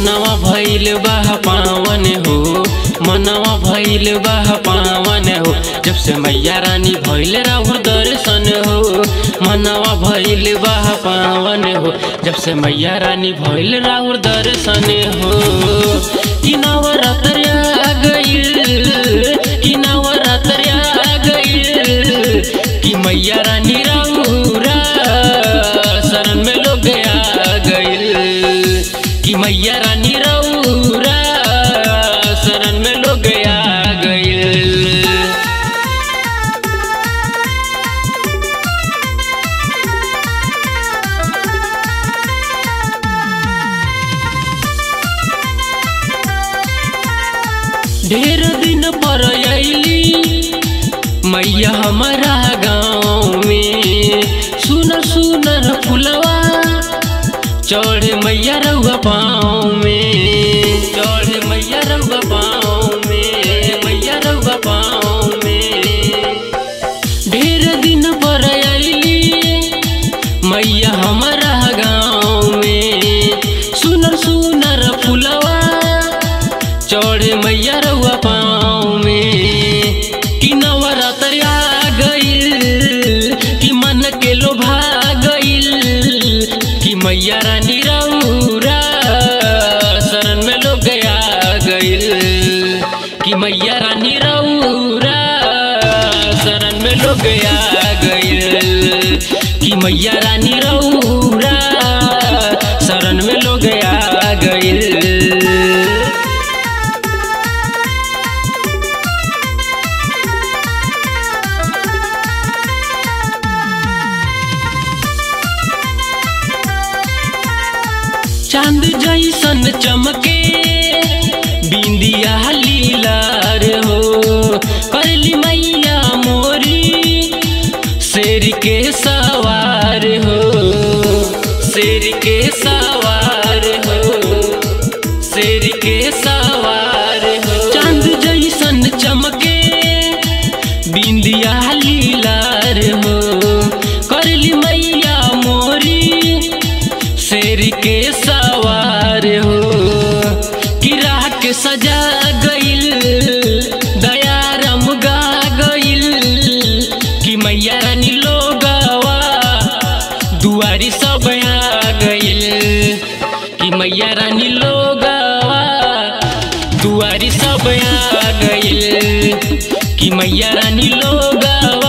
मनवा भइल बा पावन हो मनवा भइल बा पावन हो जब से मैया रानी भइल राहु दर्शन हो मनवा भइल बा पावन हो जब से मैया रानी भइल राहु दर्शन हो कि नवरात्र आ गइल कि नवरात्र आ गइल कि मैया रानी राहुरा शरण में लोग आ गइल कि मैया रानी राहुरा शरण में लोग आ गइल ढेर दिन पर अली मैया हमारा गाँव में सुनर सुनर फुलवा चढ़े मैया रउआ पाँव में चढ़े मैया रउआ पाँव में मैया रउआ पाँव में ढेर दिन पर अली मैया हमारा गाँव में सुनर सुनर फुलवा चढ़े मैया रउआ पाँव में कि नवरात्र आ गइल कि मन के लोभा गइल कि मैया रानी रउरा शरण में लोग आ गइल कि मैया रानी रउरा शरण में लोग आ गइल कि मैया रानी रउरा शरण में लोग आ गइल चांद जैसन चमके बिंदिया लीलार हो करली मैया मोरी शेर के सवार हो शेर के सवार हो शेर के सवार हो चांद जैसन चमके बिंदिया लीलार हो करली मैया मोरी शेर के सवार हो किरा के सजा गइल दयारम गा गइल कि मैया रानी लोगवा दुआरी सब आ गइल कि मैया रानी लोगवा दुआरी सब आ गइल कि मैया रानी लोगवा